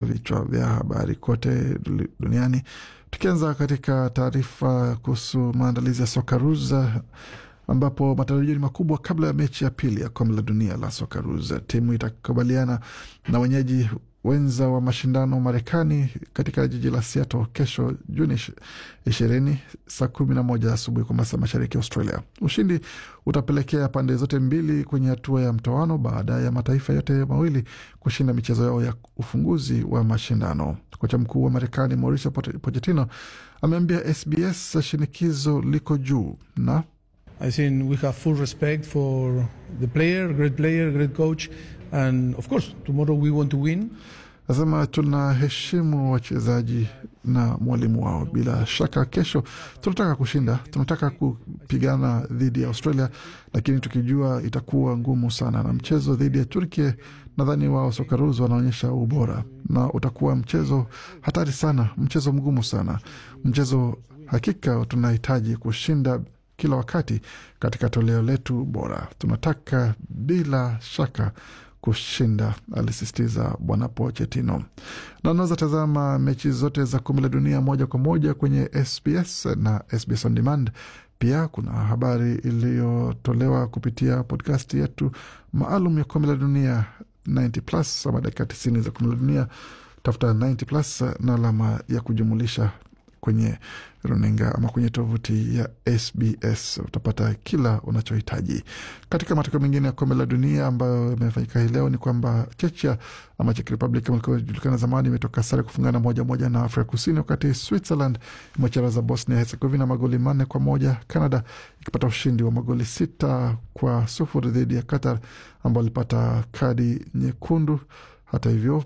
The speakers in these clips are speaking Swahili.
vichwa vya habari kote duniani, tukianza katika taarifa kuhusu maandalizi ya Sokaruza ambapo matarajio ni makubwa kabla ya mechi ya pili ya kombe la dunia la Sokaruza. Timu itakubaliana na wenyeji wenza wa mashindano Marekani katika jiji la Seattle kesho Juni ishirini saa kumi na moja asubuhi kwa masaa mashariki ya Australia. Ushindi utapelekea pande zote mbili kwenye hatua ya mtoano baada ya mataifa yote mawili kushinda michezo yao ya ufunguzi wa mashindano. Kocha mkuu wa Marekani Mauricio Pochettino ameambia SBS shinikizo liko juu na I think we have full respect for the player, great player, great coach, and of course tomorrow we want to win. Nasema tunaheshimu wachezaji na mwalimu wao. Bila shaka, kesho tunataka kushinda, tunataka kupigana dhidi ya Australia, lakini tukijua itakuwa ngumu sana, na mchezo dhidi ya Turkey nadhani wao Sokaruz wanaonyesha ubora na utakuwa mchezo hatari sana, mchezo mgumu sana, mchezo hakika tunahitaji kushinda kila wakati katika toleo letu bora. Tunataka bila shaka kushinda, alisisitiza Bwana Pochettino. Na unaweza tazama mechi zote za kombe la dunia moja kwa moja kwenye SBS na SBS on demand. Pia kuna habari iliyotolewa kupitia podcast yetu maalum ya kombe la dunia 90 plus ama dakika 90 za kombe la dunia. Tafuta 90 plus na alama ya kujumulisha kwenye runinga ama kwenye tovuti ya SBS utapata kila unachohitaji. Katika matokeo mengine ya kombe la dunia ambayo imefanyika hii leo ni kwamba Chechia ama Czech Republic kama ilivyojulikana zamani imetoka sare kufungana moja moja na Afrika Kusini, wakati Switzerland imecharaza Bosnia Herzegovina magoli manne kwa moja. Canada ikipata ushindi wa magoli sita kwa sufuri dhidi ya Qatar ambao alipata kadi nyekundu. Hata hivyo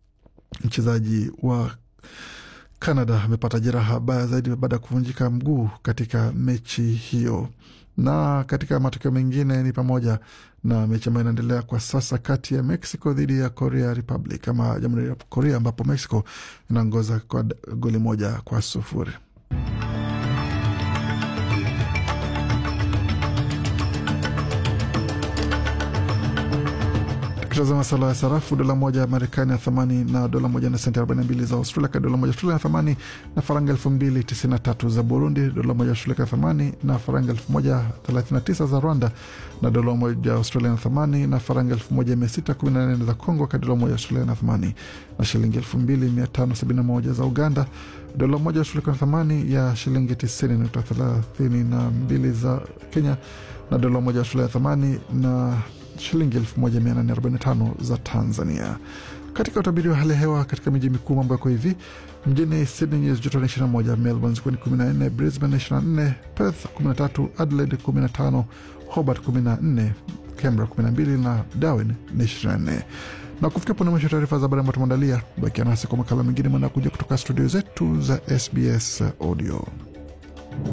mchezaji wa Canada amepata jeraha baya zaidi baada ya kuvunjika mguu katika mechi hiyo. Na katika matokeo mengine ni pamoja na mechi ambayo inaendelea kwa sasa kati ya Mexico dhidi ya Korea Republic ama Jamhuri ya Korea, ambapo Mexico inaongoza kwa goli moja kwa sufuri. Tukitazama sala ya sarafu, dola moja ya Marekani ya thamani na dola moja na senti 42 za Australia, ka dola moja Australia ya thamani na faranga elfu mbili tisini na tatu za Burundi, dola moja Australia ya thamani na faranga elfu moja thelathini na tisa za Rwanda, na dola moja Australia ya thamani na faranga elfu moja mia sita kumi na nane za Congo, ka dola moja Australia ya thamani na shilingi elfu mbili mia tano sabini na moja za Uganda, dola moja Australia ya thamani ya shilingi tisini nukta thelathini na mbili za Kenya, na dola moja Australia ya thamani na shilingi 1845 za Tanzania. Katika utabiri wa hali ya hewa katika miji mikuu mambo yako hivi: mjini Sydney nyuzi joto ni 21, Melbourne zikiwa ni 14, Brisbane 24, Perth 13, Adelaide 15, Hobart 14, Canberra 12 na Darwin ni 24. Na kufikia pone mwisho taarifa za habari ambayo tumeandalia. Bakia nasi kwa makala mengine mwanakuja kutoka studio zetu za SBS Audio.